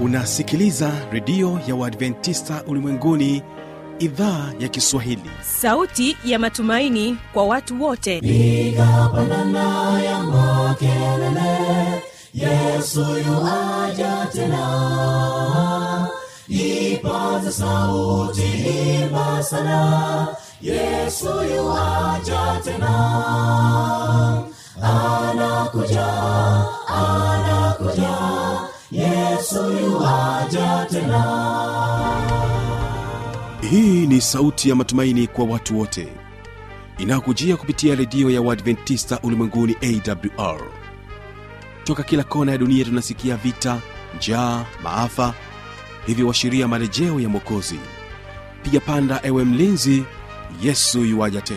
unasikiliza redio ya uadventista ulimwenguni idhaa ya kiswahili sauti ya matumaini kwa watu wote piga pandana ya makelele yesu yuaja tena ipaza sauti imba sana yesu yuaja tena anakuja anakuja yesu yuaja tena hii ni sauti ya matumaini kwa watu wote inayokujia kupitia redio ya uadventista ulimwenguni awr toka kila kona ya dunia tunasikia vita njaa maafa hivyo washiria marejeo ya mwokozi piga panda ewe mlinzi yesu yuwaja tena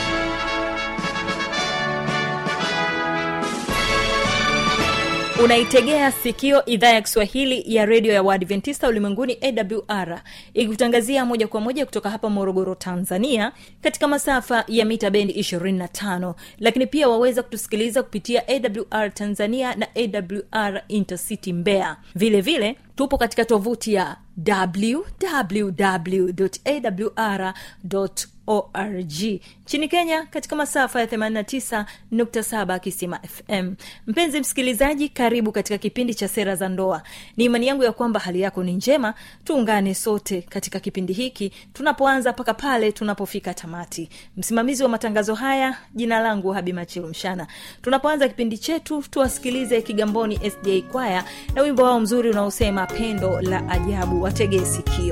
unaitegea sikio idhaa ya kiswahili ya redio ya waadventista ulimwenguni awr ikikutangazia moja kwa moja kutoka hapa morogoro tanzania katika masafa ya mita bendi 25 lakini pia waweza kutusikiliza kupitia awr tanzania na awr intercity mbeya vile vile tupo katika tovuti ya www.awr org nchini kenya katika masafa ya 89.7 kisima fm mpenzi msikilizaji karibu katika kipindi cha sera za ndoa ni imani yangu ya kwamba hali yako ni njema tuungane sote katika kipindi hiki tunapoanza mpaka pale tunapofika tamati msimamizi wa matangazo haya jina langu habi machilu mshana tunapoanza kipindi chetu tuwasikilize kigamboni sda kwaya na wimbo wao mzuri unaosema pendo la ajabu wategee sikio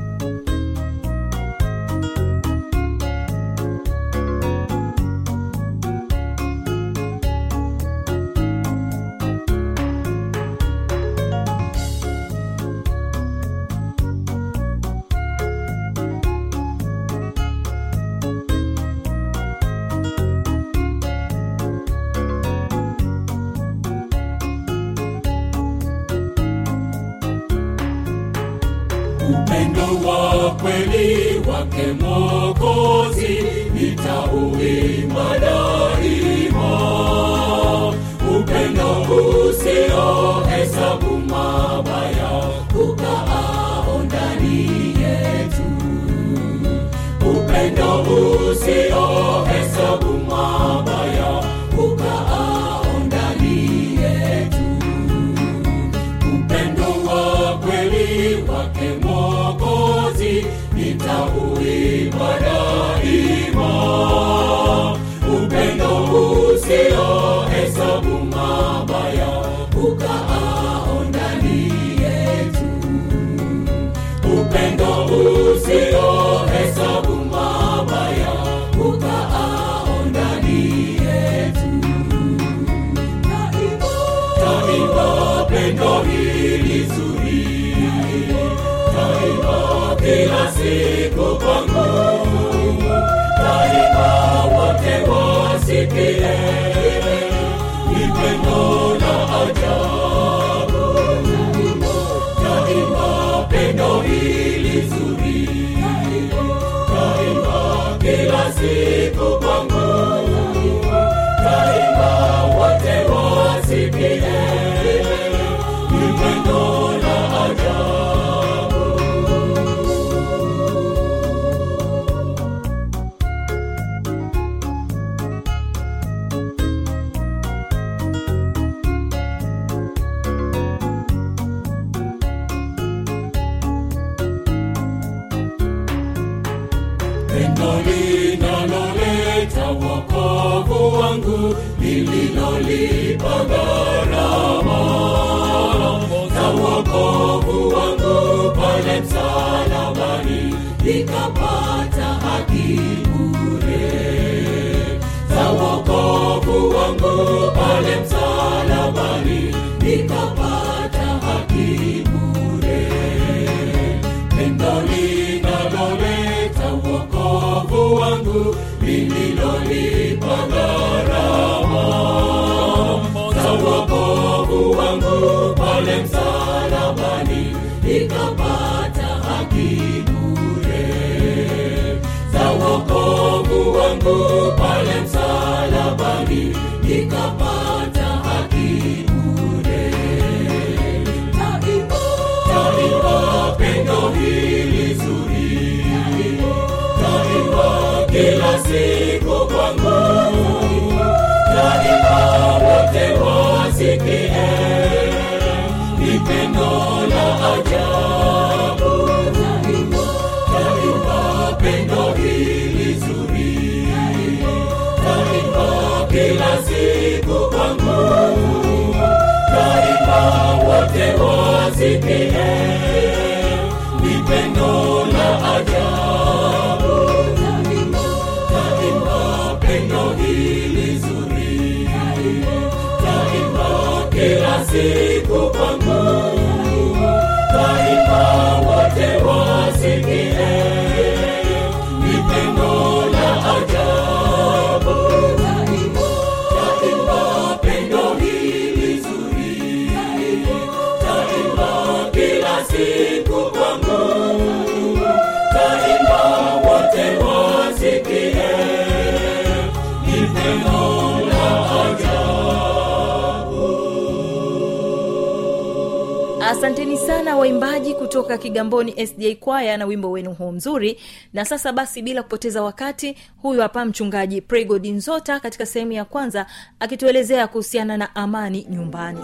upendo wa kweli wake mokozi nitauimba daima upendo usio hesabu mabaya ukaao ndani yetu upendo usio hesabu mabaya ukaao ndani yetu upendo wa kweli wake mwokozi nitauimba daima upendo usio hesabu mabaya ukaao ndani yetu upendo usio hesabu mabaya ukaao ndani yetu taiba pendo hili zuri taiba kila siku kwangu taiba wote wasikie ni pendo la ajabu taiba pendo hili zuri taiba kila siku kwangu taiba wote wasikie ni pendo la ajabu pendo linaloleta wokovu wangu lililolipa gharama za wokovu wangu pale msalabani nikapata haki bure za wokovu wangu pale msalabani nikapata haki bure pendo linaloleta wokovu wangu lililolipa gharama za wokovu wangu pale msalabani nikapata haki bure za wokovu wangu pale msalabani nikapata haki bure kila siku kwangu daima wote wasikie ni pendo la ajabu daima pendo hili zuri daima kila siku kwangu daima wote wasikie ni pendo la ajabu daima pendo hili zuri daima kila siku kwangu daima wote wasikie ni pendo la asanteni sana waimbaji kutoka kigamboni sda kwaya na wimbo wenu huu mzuri na sasa basi bila kupoteza wakati huyu hapa mchungaji pregod nzota katika sehemu ya kwanza akituelezea kuhusiana na amani nyumbani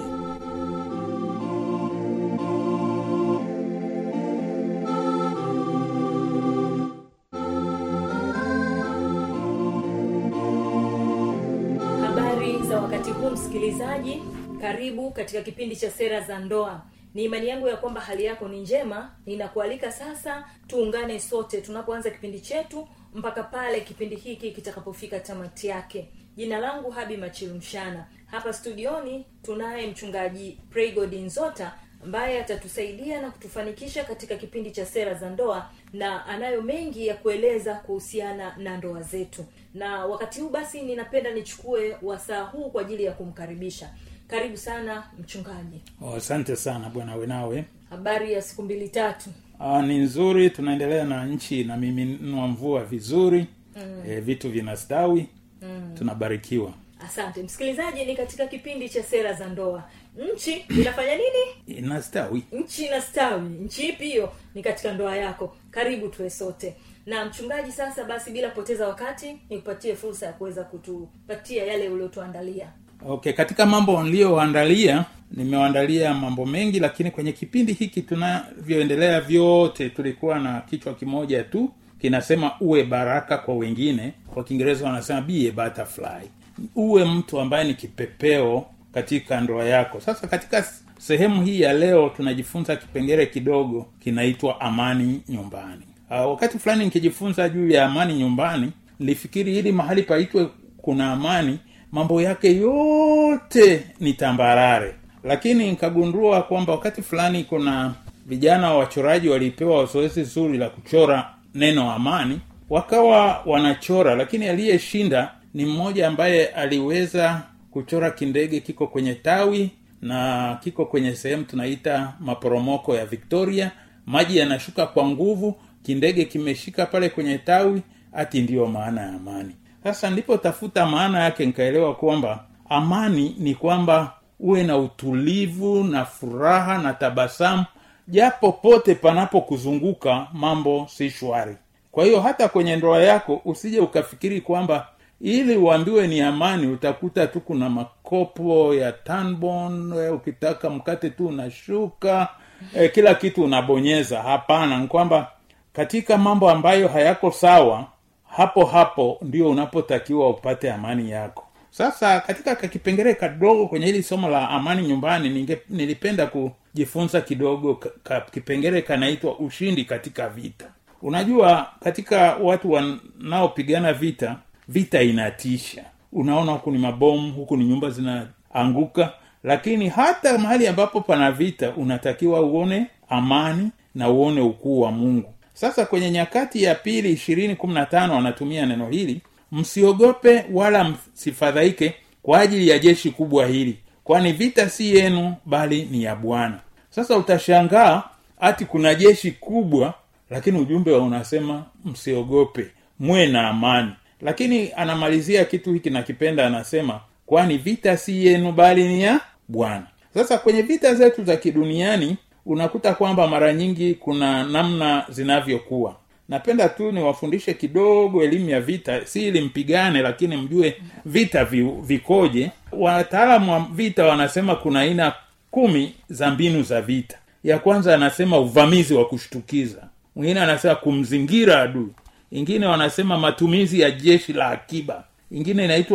habari za wakati huu msikilizaji karibu katika kipindi cha sera za ndoa ni imani yangu ya kwamba hali yako ni njema ninakualika sasa tuungane sote tunapoanza kipindi chetu mpaka pale kipindi hiki kitakapofika tamati yake jina langu habi machilumshana hapa studioni tunaye mchungaji praygod nzota ambaye atatusaidia na kutufanikisha katika kipindi cha sera za ndoa na anayo mengi ya kueleza kuhusiana na ndoa zetu na wakati huu basi ninapenda nichukue wasaa huu kwa ajili ya kumkaribisha karibu sana mchungaji Oh, asante sana bwana wenawe habari ya siku mbili tatu ah, ni nzuri tunaendelea na nchi na miminua mvua vizuri mm. e, vitu vinastawi mm. tunabarikiwa asante msikilizaji ni katika kipindi cha sera za ndoa nchi inafanya nini inastawi nchi inastawi nchi ipi hiyo ni katika ndoa yako karibu tuwe sote na mchungaji sasa basi bila kupoteza wakati nikupatie fursa ya kuweza kutupatia yale uliotuandalia okay katika mambo niliyoandalia nimeandalia mambo mengi lakini kwenye kipindi hiki tunavyoendelea vyote tulikuwa na kichwa kimoja tu kinasema uwe baraka kwa wengine kwa kiingereza wanasema be a butterfly uwe mtu ambaye ni kipepeo katika ndoa yako sasa katika sehemu hii ya leo tunajifunza kipengele kidogo kinaitwa amani nyumbani uh, wakati fulani nikijifunza juu ya amani nyumbani nilifikiri ili mahali paitwe kuna amani mambo yake yote ni tambarare lakini nikagundua kwamba wakati fulani kuna vijana wachoraji walipewa zoezi zuri la kuchora neno amani wakawa wanachora lakini aliyeshinda ni mmoja ambaye aliweza kuchora kindege kiko kwenye tawi na kiko kwenye sehemu tunaita maporomoko ya victoria maji yanashuka kwa nguvu kindege kimeshika pale kwenye tawi hati ndiyo maana ya amani sasa nilipotafuta maana yake nikaelewa kwamba amani ni kwamba uwe na utulivu na furaha na tabasamu japo pote panapokuzunguka mambo si shwari kwa hiyo hata kwenye ndoa yako usije ukafikiri kwamba ili uambiwe ni amani utakuta tu kuna makopo ya tanbon ukitaka mkate tu unashuka e, kila kitu unabonyeza hapana ni kwamba katika mambo ambayo hayako sawa hapo hapo ndio unapotakiwa upate amani yako sasa katika kakipengele kadogo kwenye hili somo la amani nyumbani ninge, nilipenda kujifunza kidogo ka, ka, kipengele kanaitwa ushindi katika vita unajua katika watu wanaopigana vita vita inatisha unaona huku ni mabomu huku ni nyumba zinaanguka lakini hata mahali ambapo pana vita unatakiwa uone amani na uone ukuu wa mungu sasa kwenye nyakati ya pili ishirini kumi na tano anatumia neno hili msiogope wala msifadhaike kwa ajili ya jeshi kubwa hili kwani vita si yenu bali ni ya bwana sasa utashangaa hati kuna jeshi kubwa lakini ujumbe unasema msiogope muwe na amani lakini anamalizia kitu hiki nakipenda anasema kwani vita si yenu bali ni ya bwana sasa kwenye vita zetu za kiduniani unakuta kwamba mara nyingi kuna namna zinavyokuwa napenda tu niwafundishe kidogo elimu ya vita si ili mpigane lakini mjue vita vi, vikoje wataalamu wa vita wanasema kuna aina kumi za mbinu za vita ya kwanza anasema uvamizi wa kushtukiza mwingine anasema kumzingira adui ingine wanasema matumizi ya jeshi la akiba ingine inaitwa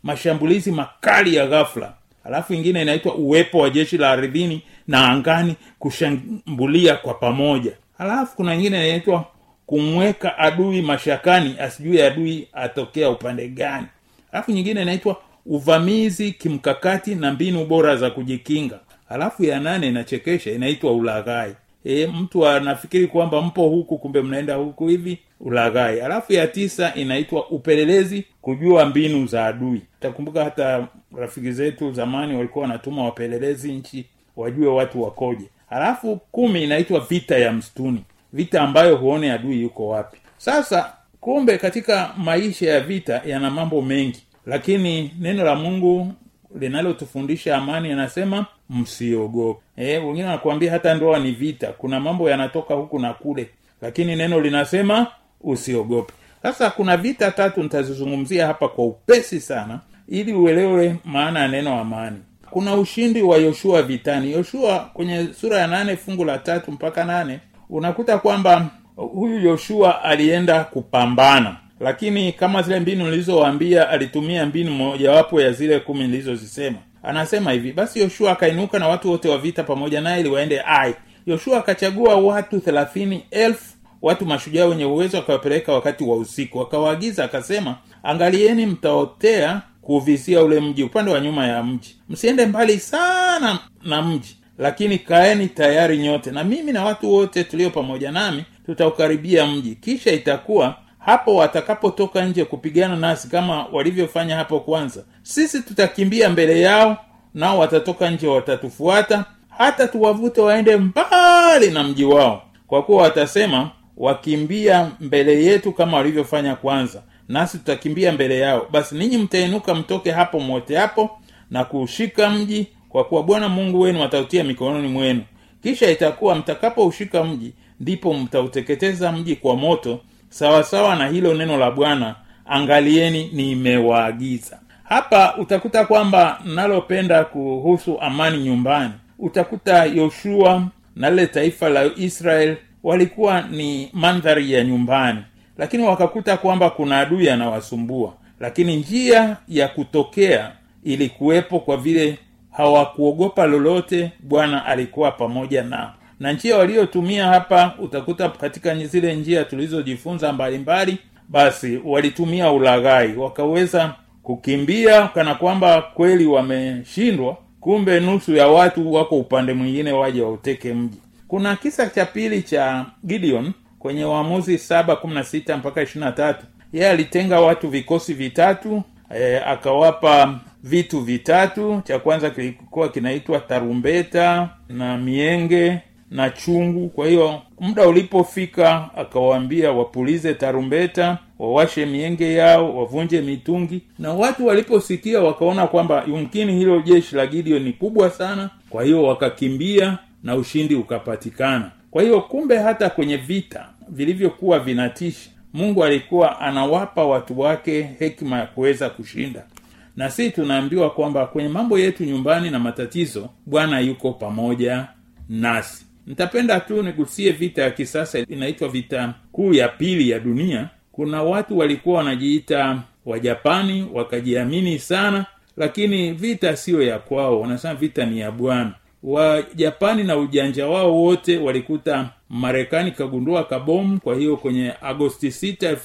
mashambulizi makali ya ghafla alafu ingine inaitwa uwepo wa jeshi la ardhini na angani kushambulia kwa pamoja alafu kuna ingine inaitwa kumweka adui mashakani asijue adui atokea upande gani alafu nyingine inaitwa uvamizi kimkakati na mbinu bora za kujikinga alafu ya nane inachekesha inaitwa ulaghai e, mtu anafikiri kwamba mpo huku kumbe mnaenda huku hivi ulaghai alafu ya tisa inaitwa upelelezi kujua mbinu za adui takumbuka hata rafiki zetu zamani walikuwa wanatuma wapelelezi nchi wajue watu wakoje halafu kumi inaitwa vita ya msituni vita ambayo huone adui yuko wapi sasa kumbe katika maisha ya vita yana mambo mengi lakini neno la mungu linalotufundisha amani anasema msiogope e, wengine wanakuambia hata ndoa ni vita kuna mambo yanatoka huku na kule lakini neno linasema usiogope sasa kuna vita tatu nitazizungumzia hapa kwa upesi sana ili uelewe maana ya neno amani kuna ushindi wa yoshua vitani yoshua kwenye sura ya nane fungu la tatu mpaka nane unakuta kwamba huyu yoshua alienda kupambana lakini kama zile mbinu nilizowaambia alitumia mbinu mojawapo ya zile kumi nilizozisema anasema hivi basi yoshua akainuka na watu wote wa vita pamoja naye ili waende ai yoshua akachagua watu thelathini elfu watu mashujaa wenye uwezo akawapeleka wakati wa usiku akawaagiza akasema angalieni mtaotea kuuvizia ule mji upande wa nyuma ya mji msiende mbali sana na mji lakini kaeni tayari nyote na mimi na watu wote tulio pamoja nami tutaukaribia mji kisha itakuwa hapo watakapotoka nje kupigana nasi kama walivyofanya hapo kwanza sisi tutakimbia mbele yao nao watatoka nje watatufuata hata tuwavute waende mbali na mji wao kwa kuwa watasema wakimbia mbele yetu kama walivyofanya kwanza nasi tutakimbia mbele yao basi ninyi mtainuka mtoke hapo mote hapo na kuushika mji kwa kuwa bwana mungu wenu atautia mikononi mwenu kisha itakuwa mtakapoushika mji ndipo mtauteketeza mji kwa moto sawasawa na hilo neno la bwana angalieni nimewaagiza hapa utakuta kwamba nalopenda kuhusu amani nyumbani utakuta yoshua na lile taifa la israel walikuwa ni mandhari ya nyumbani lakini wakakuta kwamba kuna adui anawasumbua lakini njia ya kutokea ilikuwepo kwa vile hawakuogopa lolote bwana alikuwa pamoja nao na njia waliotumia hapa utakuta katika zile njia tulizojifunza mbalimbali basi walitumia ulaghai wakaweza kukimbia kana kwamba kweli wameshindwa kumbe nusu ya watu wako upande mwingine waje wauteke mji kuna kisa cha pili cha gideon kwenye waamuzi saba kumi na sita mpaka ishiri na tatu yeye alitenga watu vikosi vitatu e, akawapa vitu vitatu cha kwanza kilikuwa kinaitwa tarumbeta na mienge na chungu kwa hiyo muda ulipofika akawaambia wapulize tarumbeta wawashe mienge yao wavunje mitungi na watu waliposikia wakaona kwamba yumkini hilo jeshi la gideon ni kubwa sana kwa hiyo wakakimbia na ushindi ukapatikana kwa hiyo kumbe hata kwenye vita vilivyokuwa vinatisha mungu alikuwa anawapa watu wake hekima ya kuweza kushinda na si tunaambiwa kwamba kwenye mambo yetu nyumbani na matatizo bwana yuko pamoja nasi nitapenda tu nigusie vita ya kisasa inaitwa vita kuu ya pili ya dunia kuna watu walikuwa wanajiita wajapani wakajiamini sana lakini vita siyo ya kwao wanasema vita ni ya bwana wajapani na ujanja wao wote walikuta marekani kagundua kabomu kwa hiyo kwenye agosti 6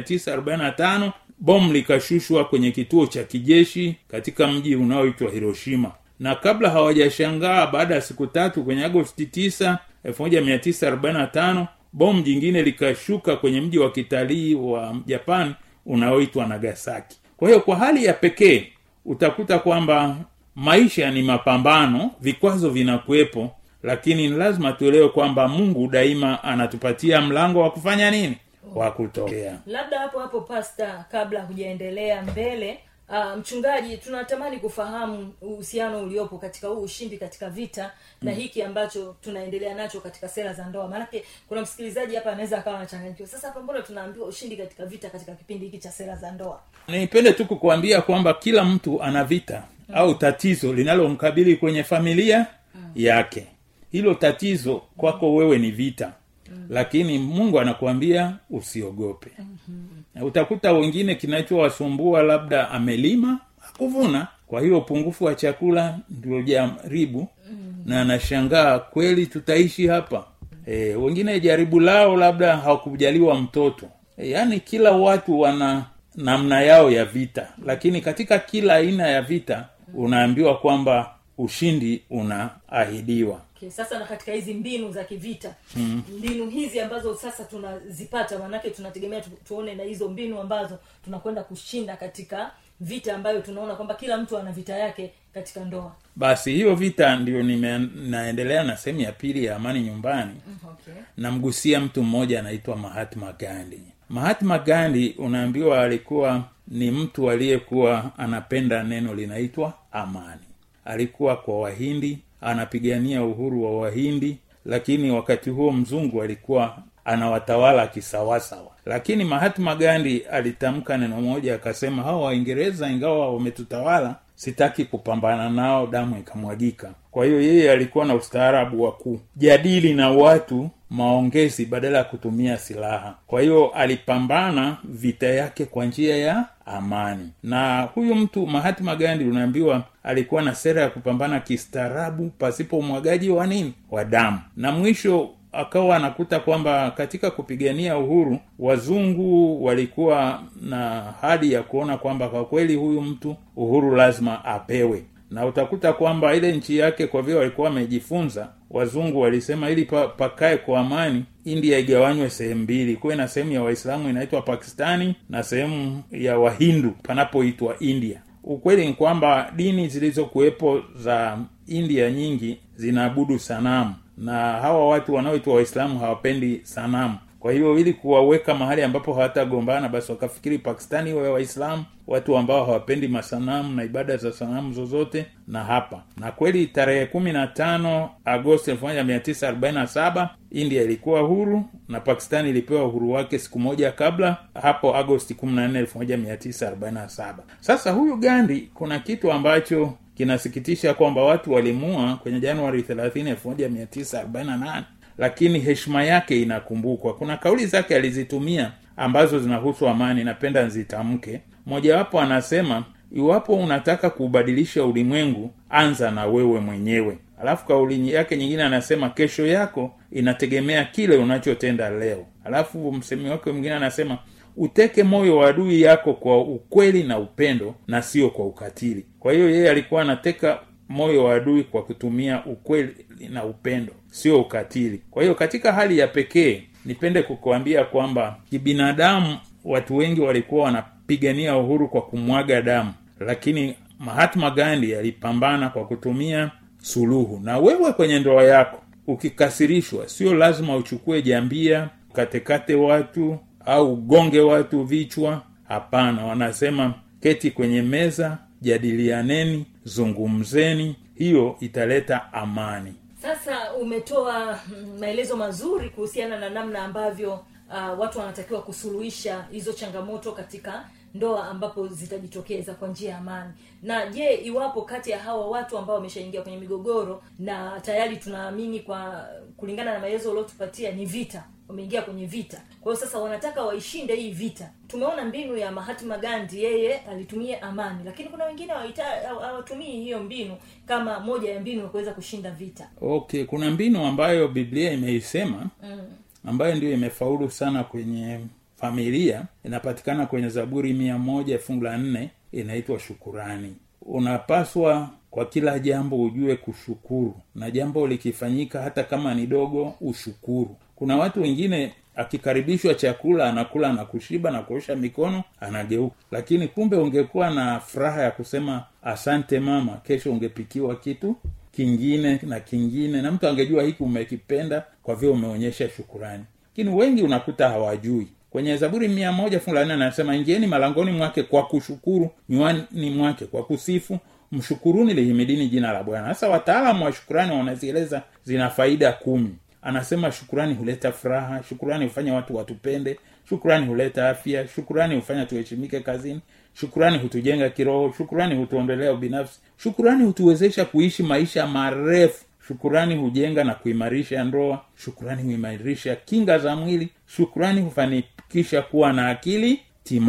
1945 bomu likashushwa kwenye kituo cha kijeshi katika mji unaoitwa hiroshima na kabla hawajashangaa baada ya siku tatu kwenye agosti 9 1945 bomu jingine likashuka kwenye mji wa kitalii wa japan unaoitwa nagasaki kwa hiyo kwa hali ya pekee utakuta kwamba maisha ni mapambano vikwazo vinakuwepo lakini ni lazima tuelewe kwamba mungu daima anatupatia mlango wa kufanya nini wa kutokea labda hapo hapo pasta kabla hujaendelea mbele uh, mchungaji tunatamani kufahamu uhusiano uliopo katika huu ushindi katika vita na hiki ambacho tunaendelea nacho katika sera za ndoa maanake kuna msikilizaji hapa anaweza akawa anachanganyikiwa sasa hapa mbona tunaambiwa ushindi katika vita katika kipindi hiki cha sera za ndoa nipende tu kukuambia kwamba kila mtu ana vita mm. au tatizo linalomkabili kwenye familia mm. yake hilo tatizo kwako wewe ni vita mm. lakini mungu anakuambia usiogope mm-hmm. utakuta wengine kinachowasumbua labda amelima kuvuna kwa hiyo upungufu wa chakula ndio jaribu na anashangaa kweli tutaishi hapa e, wengine jaribu lao labda hawakujaliwa mtoto e, yaani kila watu wana namna yao ya vita lakini katika kila aina ya vita unaambiwa kwamba ushindi unaahidiwa okay, sasa na katika hizi mbinu za kivita mm. mbinu hizi ambazo sasa tunazipata manake tunategemea tu, tuone na hizo mbinu ambazo tunakwenda kushinda katika vita ambayo tunaona kwamba kila mtu ana vita yake katika ndoa basi hiyo vita ndio nime- naendelea na sehemu ya pili ya amani nyumbani okay. namgusia mtu mmoja anaitwa mahatma gandhi mahatma gandhi unaambiwa alikuwa ni mtu aliyekuwa anapenda neno linaitwa amani alikuwa kwa wahindi anapigania uhuru wa wahindi lakini wakati huo mzungu alikuwa anawatawala kisawasawa lakini mahatma gandhi alitamka neno moja akasema hawa waingereza ingawa wametutawala sitaki kupambana nao damu ikamwagika kwa hiyo yeye alikuwa na ustaarabu wa kujadili na watu maongezi badala ya kutumia silaha kwa hiyo alipambana vita yake kwa njia ya amani na huyu mtu mahatma gandhi unaambiwa alikuwa na sera ya kupambana kistaarabu pasipo umwagaji wa nini wa damu na mwisho akawa anakuta kwamba katika kupigania uhuru wazungu walikuwa na hadi ya kuona kwamba kwa kweli huyu mtu uhuru lazima apewe na utakuta kwamba ile nchi yake kwa vile walikuwa wamejifunza wazungu walisema ili pa, pakae kwa amani india igawanywe sehemu mbili kuwe na sehemu ya waislamu inaitwa pakistani na sehemu ya wahindu panapoitwa india ukweli ni kwamba dini zilizokuwepo za india nyingi zinaabudu sanamu na hawa watu wanaoitwa waislamu hawapendi sanamu kwa hiyo ili kuwaweka mahali ambapo hawatagombana basi wakafikiri pakistani wawe waislamu watu ambao hawapendi masanamu na ibada za sanamu zozote na hapa na kweli tarehe kumi na tano agosti elfu moja mia tisa arobaini na saba india ilikuwa huru na pakistani ilipewa uhuru wake siku moja kabla hapo agosti kumi na nne elfu moja mia tisa arobaini na saba sasa huyu gandi kuna kitu ambacho kinasikitisha kwamba watu walimua kwenye januari 30 1948 lakini heshima yake inakumbukwa kuna kauli zake alizitumia ambazo zinahusu amani napenda nzitamke mojawapo anasema iwapo unataka kuubadilisha ulimwengu anza na wewe mwenyewe alafu kauli yake nyingine anasema kesho yako inategemea kile unachotenda leo alafu msemi wake mwingine anasema uteke moyo wa adui yako kwa ukweli na upendo na sio kwa ukatili kwa hiyo yeye alikuwa anateka moyo wa adui kwa kutumia ukweli na upendo sio ukatili kwa hiyo katika hali ya pekee nipende kukuambia kwamba kibinadamu watu wengi walikuwa wanapigania uhuru kwa kumwaga damu lakini mahatma gandhi alipambana kwa kutumia suluhu na wewe kwenye ndoa yako ukikasirishwa sio lazima uchukue jambia katekate watu au ugonge watu vichwa hapana wanasema keti kwenye meza jadilianeni zungumzeni hiyo italeta amani sasa umetoa mm, maelezo mazuri kuhusiana na namna ambavyo uh, watu wanatakiwa kusuluhisha hizo changamoto katika ndoa ambapo zitajitokeza kwa njia ya amani na je iwapo kati ya hawa watu ambao wameshaingia kwenye migogoro na tayari tunaamini kwa kulingana na maelezo uliotupatia ni vita wameingia kwenye vita kwa hiyo sasa wanataka waishinde hii vita tumeona mbinu ya mahatma gandhi yeye alitumia amani lakini kuna wengine hawaita- hawatumii hiyo mbinu kama moja ya mbinu ya kuweza kushinda vita okay kuna mbinu ambayo biblia imeisema mm. ambayo ndio imefaulu sana kwenye familia inapatikana kwenye zaburi mia moja fungu la nne inaitwa shukurani unapaswa kwa kila jambo ujue kushukuru na jambo likifanyika hata kama ni dogo ushukuru kuna watu wengine akikaribishwa chakula anakula na kushiba na kuosha mikono anageuka lakini kumbe ungekuwa na furaha ya kusema asante mama kesho ungepikiwa kitu kingine na kingine na mtu angejua hiki umekipenda kwa vile umeonyesha shukurani lakini wengi unakuta hawajui kwenye zaburi mia moja fungu la nne anasema ingieni malangoni mwake kwa kushukuru nywani mwake kwa kusifu mshukuruni lihimidini jina la bwana sasa wataalamu wa shukurani wanazieleza zina faida kumi anasema shukurani huleta furaha shukurani hufanya watu watupende shukurani huleta afya shukurani hufanya tuheshimike kazini shukurani hutujenga kiroho shukurani hutuondolea ubinafsi shukurani hutuwezesha kuishi maisha marefu shukurani hujenga na kuimarisha ndoa shukurani huimarisha kinga za mwili shukurani hufanikisha kuwa na akili timamu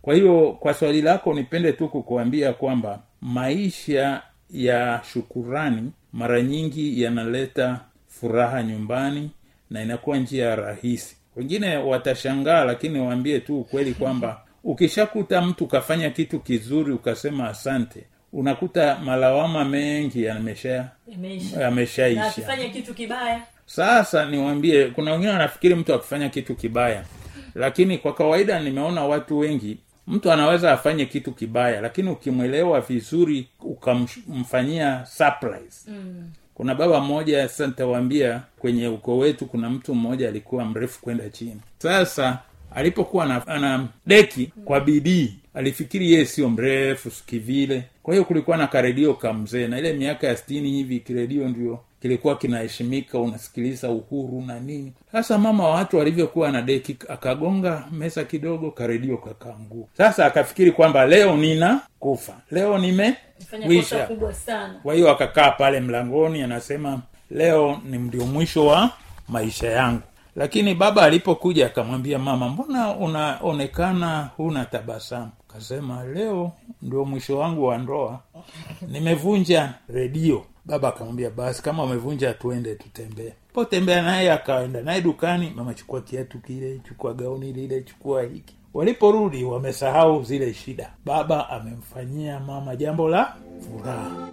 kwa hiyo kwa swali lako nipende tu kukuambia kwamba maisha ya shukurani mara nyingi yanaleta furaha nyumbani na inakuwa njia rahisi wengine watashangaa lakini waambie tu ukweli kwamba ukishakuta mtu ukafanya kitu kizuri ukasema asante unakuta malawama mengi yamesha Imeisha. na yameshaisha akifanya kitu kibaya sasa niwambie kuna wengine wanafikiri mtu akifanya kitu kibaya lakini kwa kawaida nimeona watu wengi mtu anaweza afanye kitu kibaya lakini ukimwelewa vizuri ukamfanyia surprise mm. kuna baba mmoja sasa nitawaambia kwenye ukoo wetu kuna mtu mmoja alikuwa mrefu kwenda chini sasa alipokuwa ana, ana deki kwa bidii alifikiri yeye sio mrefu kivile kwa hiyo kulikuwa na karedio kamzee na ile miaka ya stini hivi kiredio ndio kilikuwa kinaheshimika unasikiliza uhuru na nini sasa mama wa watu alivyokuwa na deki akagonga meza kidogo karedio kakaangua sasa akafikiri kwamba leo nina kufa leo fanya kosa nimewisha kubwa sana kwa hiyo akakaa pale mlangoni anasema leo ni ndio mwisho wa maisha yangu lakini baba alipokuja akamwambia mama mbona unaonekana huna tabasamu kasema leo ndio mwisho wangu wa ndoa nimevunja redio baba akamwambia basi kama umevunja tuende tutembee potembea naye akaenda naye dukani mama chukua kiatu kile chukua gauni lile chukua hiki waliporudi wamesahau zile shida baba amemfanyia mama jambo la furaha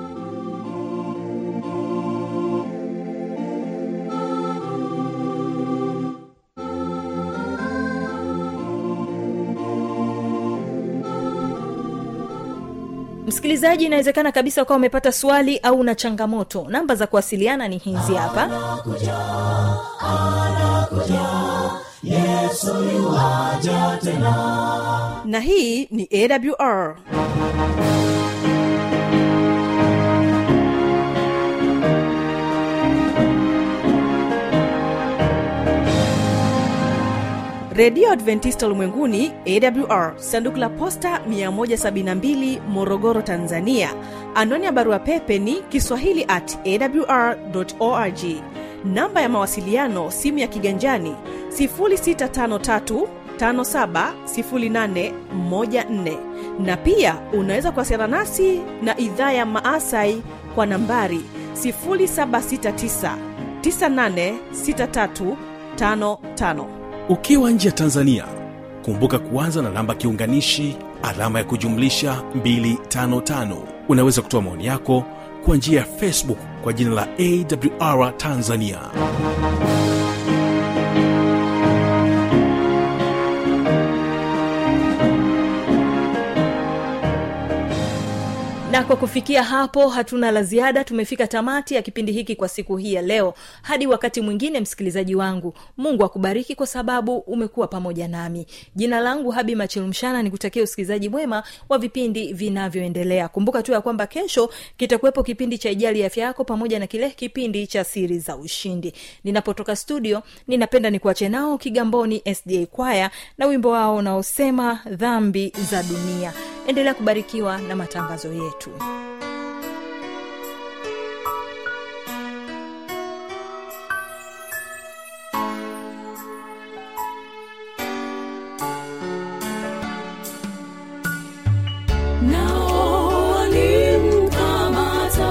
msikilizaji inawezekana kabisa ukawa umepata swali au una changamoto namba za kuwasiliana ni hizi hapa na hii ni awr redio adventista ulimwenguni awr sanduku la posta 172 morogoro tanzania anwani ya barua pepe ni kiswahili at awr org namba ya mawasiliano simu ya kiganjani 653 570814 na pia unaweza kuwasiliana nasi na idhaa ya maasai kwa nambari 769 986355 ukiwa nje ya tanzania kumbuka kuanza na namba kiunganishi alama ya kujumlisha 255 unaweza kutoa maoni yako kwa njia ya facebook kwa jina la awr tanzania na kwa kufikia hapo hatuna la ziada tumefika tamati ya kipindi hiki kwa siku hii ya leo hadi wakati mwingine msikilizaji wangu mungu akubariki kwa sababu umekuwa pamoja nami jina langu habi machilumshana ni kutakia usikilizaji mwema wa vipindi vinavyoendelea kumbuka tu ya kwamba kesho kitakuwepo kipindi cha ijali ya afya yako pamoja na kile kipindi cha siri za ushindi ninapotoka studio ninapenda nikuache nao kigamboni sda kwaya na wimbo wao unaosema dhambi za dunia endelea kubarikiwa na matangazo yetu nao walimkamata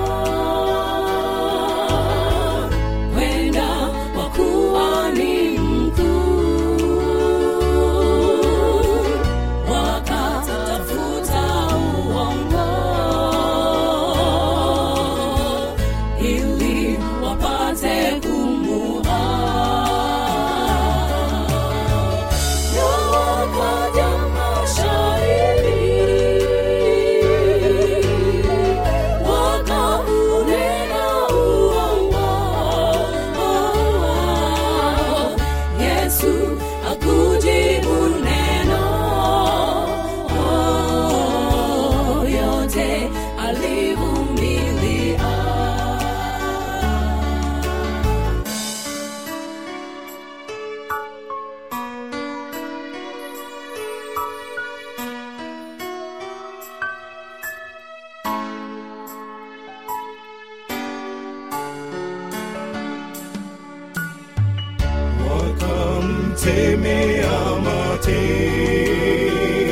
kwenda kwa kuwa ni mkuu wakatafuta uongo ili wapate kumuua na wakaja mashahidi wakaunena uongo yesu akujibu neno yote alivumilia wakamtemea mate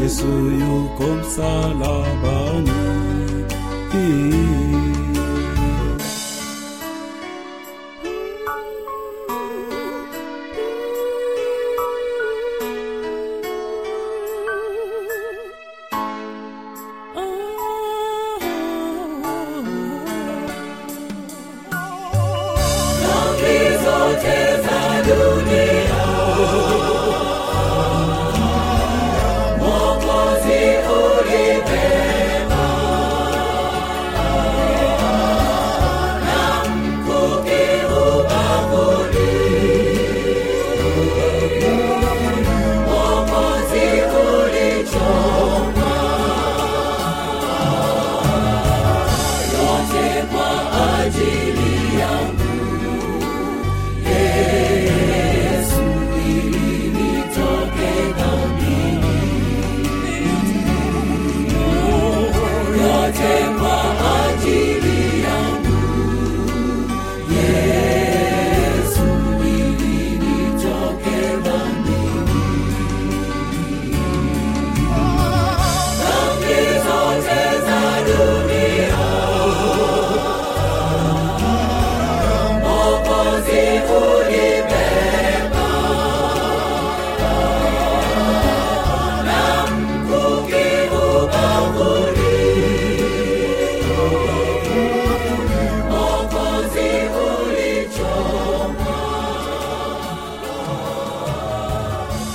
yesu yuko msalabani